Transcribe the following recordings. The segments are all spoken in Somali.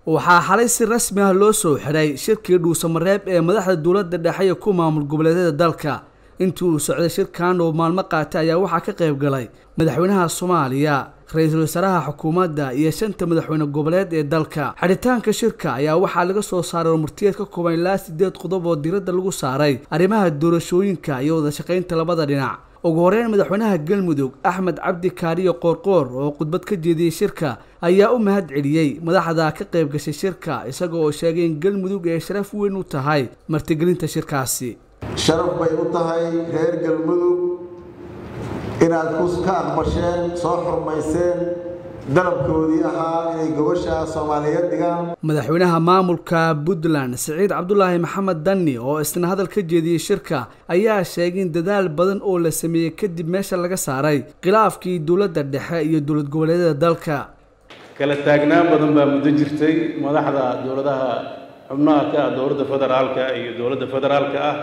waxaa xalay si rasmi ah loo soo xiray shirkii dhuusamareeb ee madaxda dowladda dhexe iyo ku maamul goboleedyada dalka intii uu socday shirkan oo maalmo qaatay ayaa waxaa ka qayb galay madaxweynaha soomaaliya ra-iisul wasaaraha xukuumadda iyo shanta madaxweyne goboleed ee dalka xidhitaanka shirka ayaa waxaa laga soo saaray murtiyeed ka kooban ilaa sideed qodob oo diradda lagu saaray arrimaha doorashooyinka iyo wada shaqaynta labada dhinac ugu horeyn madaxweynaha galmudug axmed cabdi kaariyo qoorqoor oo khudbad ka jeediyey shirka ayaa u mahad celiyey madaxda ka qayb gashay shirka isaga oo sheegay in galmudug ay sharaf weyn u tahay martigelinta shirkaasi sharaf bay u tahay reer galmudug inaad ka aqbasheen soo xurmayseen dalabkoodii ahaa inay gobasha soomaaliyeed dhigaan madaxweynaha maamulka puntland siciid cabdulaahi maxamed danni oo isna hadal ka jeediyey shirka ayaa sheegay in dadaal badan oo la sameeyey kadib meesha laga saaray khilaafkii dowladda dhexe iyo dowlad goboleedyada dalka kala taagnaan badan baa muddo jirtay madaxda dowladaha xubnaha ka ah dowladda federaalka iyo dowladda federaalka ah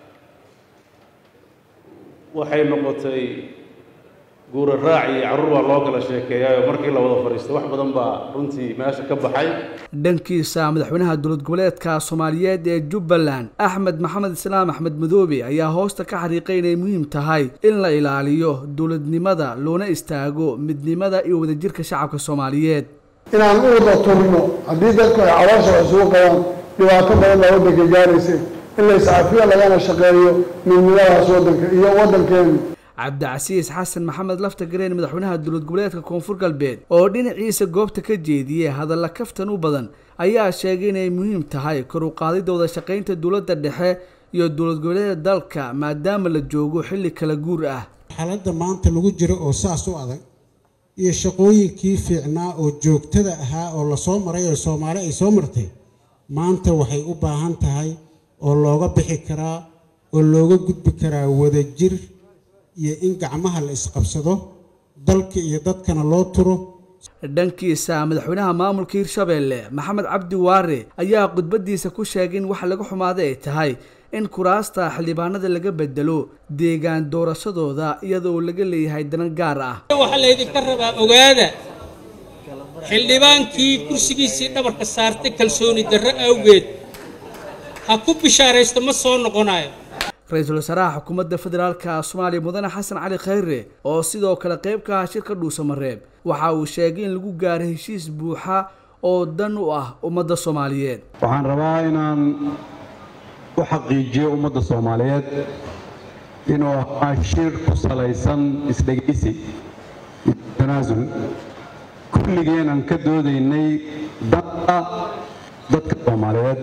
waxay noqotay guura raac iyo carruur baa loo kala sheekeeyaayoo markii la wada fadhiistay wax badan baa runtii meesha ka baxay dhankiisa madaxweynaha dowlad goboleedka soomaaliyeed ee jubbaland axmed maxamed islaam axmed madoobe ayaa hoosta ka xariiqay inay muhiim tahay in la ilaaliyo dowladnimada loona istaago midnimada iyo wadajirka shacabka soomaaliyeed inaan u wada turno haddii dadku ay caloosha wax isugu qabaan dhibaato badan baa waddanka gaaraysa in la iscafiyo lagana shaqeeyo midnimadaas waddanka iyo waddankeenu cabdicasiis xasan maxamed lafta gareen madaxweynaha dowlad goboleedka koonfur galbeed oo dhinaciisa goobta ka jeediyey hadalla kaftan u badan ayaa sheegay inay muhiim tahay kor u qaadidda wada shaqaynta dowladda dhexe iyo dowlad goboleedyada dalka maadaama la joogo xilli kala guur ah xaaladda maanta lagu jiro oo saas u adag iyo shaqooyinkii fiicnaa oo joogtada ahaa oo lasoo maray oo soomaali ay soo martay maanta waxay u baahan tahay oo looga bixi karaa oo looga gudbi karaa wadajir iyo in gacmaha la isqabsado dalka iyo dadkana loo turo dhankiisa madaxweynaha maamulka hirshabeelle maxamed cabdi waare ayaa khudbadiisa ku sheegay in wax laga xumaaday ay tahay in kuraasta xildhibaanada laga bedelo deegaan doorashadooda iyadoo laga leeyahay danan gaar ah waxaa laydinka rabaa ogaada xildhibaankii kursigiisii dhabarka saartay kalsooni darro awgeed ha ku bishaaraysto ma soo noqonayo ra-iisul wasaaraha xukuumadda federaalka soomaaliya mudane xasan cali khayre oo sidoo kale qayb ka ah shirka dhuusamareeb waxa uu sheegay in lagu gaaray heshiis buuxa oo dan u ah ummadda soomaaliyeed waxaan rabaa inaan u xaqiijiyo ummadda soomaaliyeed inuu ahaa shir ku salaysan isdhegaysi tanaasul kulligeen aan ka doodaynay danta dadka soomaaliyeed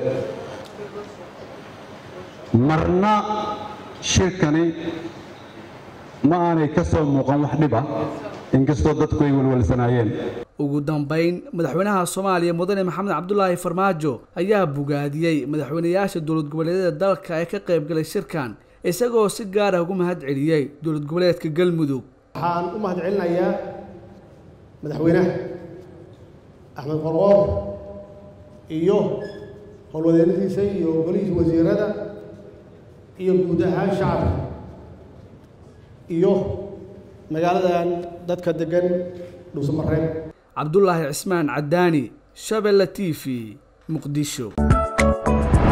marna shirkani ma aanay ka soo muuqan wax dhib ah inkastoo dadku ay walwalsanaayeen ugu dambayn madaxweynaha soomaaliya mudane maxamed cabdulaahi farmaajo ayaa bogaadiyey madaxweynayaasha dowlad goboleedyada dalka ee ka qayb galay shirkan isagoo si gaar ah ugu mahad celiyey dowlad goboleedka galmudug waxaan u mahad celinayaa madaxweynaha axmed qorqoor iyo howlwadeennadiisa iyo golihiisa wasiirada iyo guud ahaan shacabka iyo magaaladan dadka degan dhuusamareeb cabdulaahi cismaan cadaani shabelle t v muqdisho